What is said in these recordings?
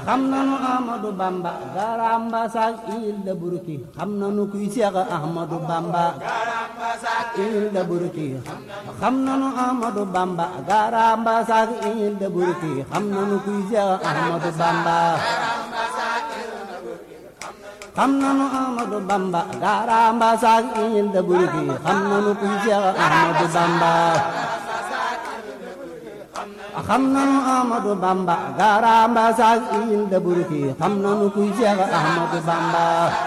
xam nanu Ahmadou Bamba garamba sak il de Burki xam nanu kuy Seex Ahmadou Bamba il de Burki xam nanu Ahmadou Bamba garamba sak il de Burki xam nanu kuy Seex Ahmadou Bamba xam nanu Ahmadou Bamba garamba sak il de Burki xam nanu kuy Seex Ahmadou Bamba xam nanu Ahmadou Bamba garamba sak il de Burki xam nanu kuy Seex Ahmadou Bamba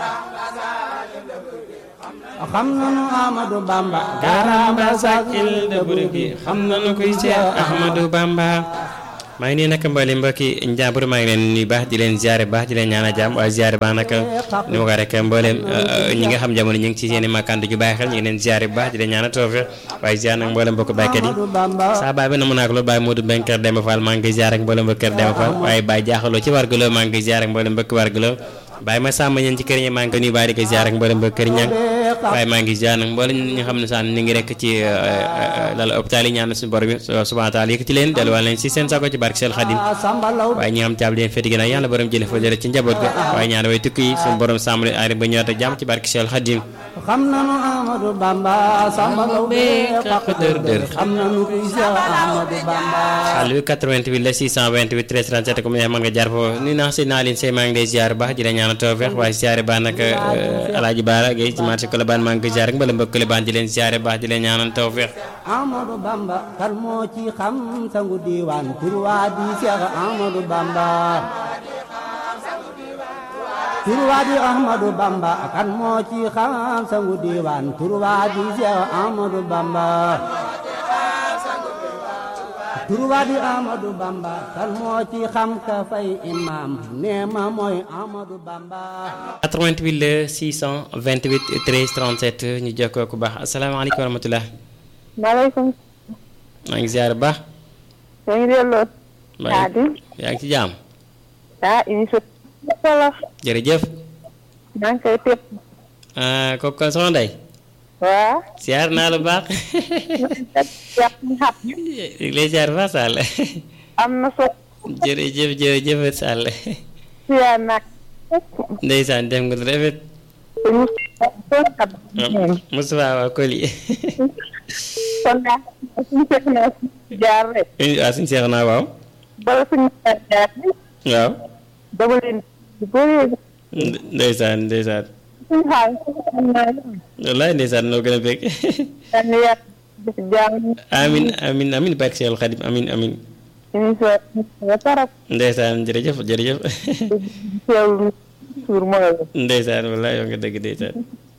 xam nanu Ahmadou Bamba garamba sak il de Burki xam nanu kuy Seex Ahmadou Bamba maa ngi nii nag mboolem mbokki njàmbur maa ngi leen nuyu baax di leen ziare baax di leen ñaanal jàmm waaye ziare baax nag ni ma ko rek mboolem ñi nga xam jamono ñu ngi ci seen i makkaan ju bàyyi xel ñu ngi leen ziare bu baax di leen ñaanal toofe waaye ziare nag mboolem mbokk baykat yi saa baay bi na mu naak loolu Baye Modou Mbengue Kër Demba Fall maa ngi koy ziare ak mboolem mbokk Kër Demba Fall waaye Baye jaaxaloo ci wargaloo maa ngi koy ziare ak mboolem mbokk wargaloo Baye ma sàmm ñeen ci kër ñi maa ngi koy nuyu baax di koy ziare ak mboolem mbokk kër ñang waaye maa ngi ziare nag mboolem ñi nga xam ne saan ñu ngi rek ci lal hôpital yi ñaan suñu borom bi subhanahu wa taala yëkkati leen delluwaat leen si seen sago ci barke Sel Xadim waaye ñi nga xam caabi leen féeti ginnaaw yàlla borom jële fa jële ci njaboot ga waaye ñaan way tukki yi suñu borom sàmm leen aari ba ñëwaat ak jàmm ci barke Sel Xadim xam nanu Ahmadou Bamba sambalaw be xaq dër dër xam nanu kuy Seex Ahmadou Bamba xal bi 88 la 628 13 37 comme neex mën nga jaar foofu nuyu naa si naa leen say maa ngi lay ziar baax di la ñaanal tawfeex waaye ziare baax nag alaaji baara gay ci marché Colobane maa ngi koy ziar ak mbala mbokk Colobane di leen ziare baax di leen ñaanal tawfeex Ahmadou Bamba kan moo ci xam sangu diwaan tur waa di Seex Ahmadou Bamba tur waa di Ahmadou Bamba kan moo ci xam sangu diwaan tur waa di Seex Ahmadou Bamba tur waa di Ahmadou Bamba kan moo ci xam ka fay imam nee ma mooy Ahmadou Bamba 88 la 628 13 37 ñu jokkoo ku baax asalaamaaleykum wa rahmatulah. maaleykum. maa ngi ziar bu baax. yaa ngi delloo. maa yaa ngi ci jaam. ah émission bi. wolof. jërëjëf. maa ngi koy tëb. ah kooku kon soxna Ndeye. waaw. ziar naa la baax. yàq mi xam. lay ziar bu baax Sall. am na so. jërëjëf jërëjëf Sall. ziar nag. ndeysaan def nga lu rafet. Moustapha waa Koli. kon daal suñu seex naa jaar rek. waaw suñu seex naa waaw. bala suñu jaar jaar waaw. dama leen di bëree. ndeysaan ndeysaan. suñu xaalis xam naa ne. wallaay ndeysaan noo gën a fekk. daan na yàq def jaam. amin amin amin barke Seexul Xadim amin amin émission ba tarap. ndeysaan jërëjëf jërëjëf. teewlu suur mooy. ndeysaan wallaay yow nga dëgg ndeysaan.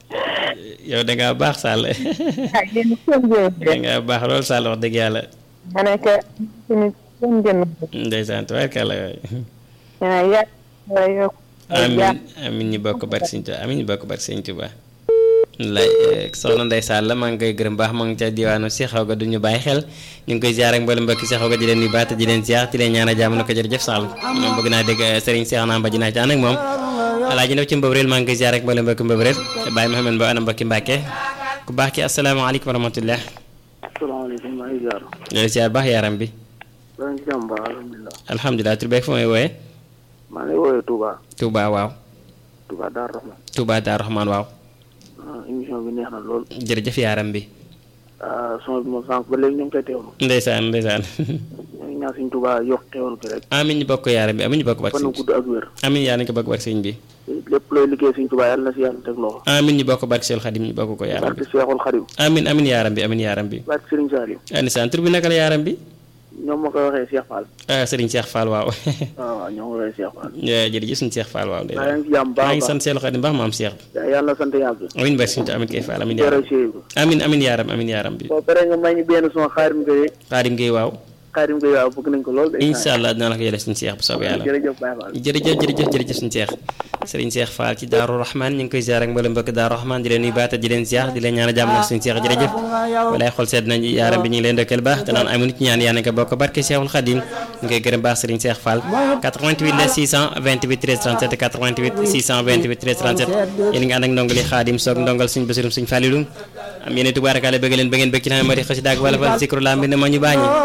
yow da ngaa baax Sall. ah yéen seen da jërëjëf. ngaa baax lool Sall wax dëgg yàlla. ma ne que suñu seen jënd. ndeysaan tubaarkàlla waay. ah yàq wala yokk. amin amin ñu bokk barke Sëñ Tuubaa amin ñu bokk barke Sëñ Tuubaa lay soxna Ndeye Sall maa ngi koy gërëm baax maa ngi ca diwaanu si xaw ga du ñu bàyyi xel ñu ngi koy ziar ak mboolem mbokki si xaw ga di leen nuyu baax te di leen ziar di leen ñaanal jàmm na ko jërëjëf Sall moom bëgg naa dégg Serigne Cheikh naa mba ji naa ci ànd ak moom alaaji ndaw ci mbëbreel maa ngi koy ziar ak mboolem mbokki mbëbreel Baye Mouhamed Mbow ana mbokki Mbàkke ku baax ki asalaamaaleykum wa rahmatullah asalaamaaleykum maa ngi ziar. di ziar baax yaram bi maa ngi ci jàmm baax alhamdulilah. alhamdulilah tur beeg fu may wooye maa ngi lay woowee Touba. Touba waaw Touba Darou Rahman. Touba Daar Rahman waaw ah émission bi neex na lool. jërëjëf yaram bi ah son bi moom sànq ba léegi ñu ngi koy teewlu. ndeysaan ndeysaan ñu ngi ñaan suñu Touba yokk teewlu gi rek. amin ñu bokk yaram bi amin ñu bokk barke fan sëñ gu gudd ak wér. amin yaa nañu ko bokk barke sëñ bi lépp looy liggéey suñu Touba yàlla na si yàlla teg loxo. amin ñu bokk barke Seexul Xadim ñu bokk ko yaram bi barke Seexul Xadim. amin amin yaram bi amin yaram bi barke Serigne Saliou. anisaan tur bi naka la yaram bi ñoom ma koy waxee Cheikh Fall. ah Serigne Cheikh Fall waaw waaw waaw ñoo ngi koy waxee Cheikh Fall. jërëjëf suñu Cheikh Fall waaw maa ngi ci jàmm baax maa a ngi baax. sant Seexul Xadim baax maam Cheikh yàlla na sant yàgg. amin barke suñu amin kay Fall amin jërë yaram Cheikh. amin amin yaram amin yaram bi boo paree nga may ñu benn son xaarim Gueye. Xaadim Gueye waaw xaarim Gueye waaw bëgg nañ ko lool. de. incha allah dinaa la ko yële suñu Cheikh bu soobee yàlla jërëjëf Baye Fall. jërëjëf jërëjëf jërëjëf suñu Cheikh Serigne Cheikh Fall ci Daaru Rahman ñu ngi koy ziar ak mboolem mbokk Daaru Rahman di leen nuyu baata di leen ziar di leen ñaan jàmm nag suñu Cheikh jërëjëf walaay xol sedd nañ yaaram bi ñu ngi leen dëkkal baax te naan amuñu ci ñaan yaa ko bokk barke Cheikhul Khadim ñu koy gërëm baax Serigne Cheikh Fall 88 la 628 13 37 88 628 13 37 yéen ngi ànd ak ndongali Khadim soog ndongal suñu basirum suñu Fallilum am yéen tubaarakaale bëgg leen ba ngeen bëgg ci naan moo di xasida ak wala fal zikru la mbind ma ñu bàññi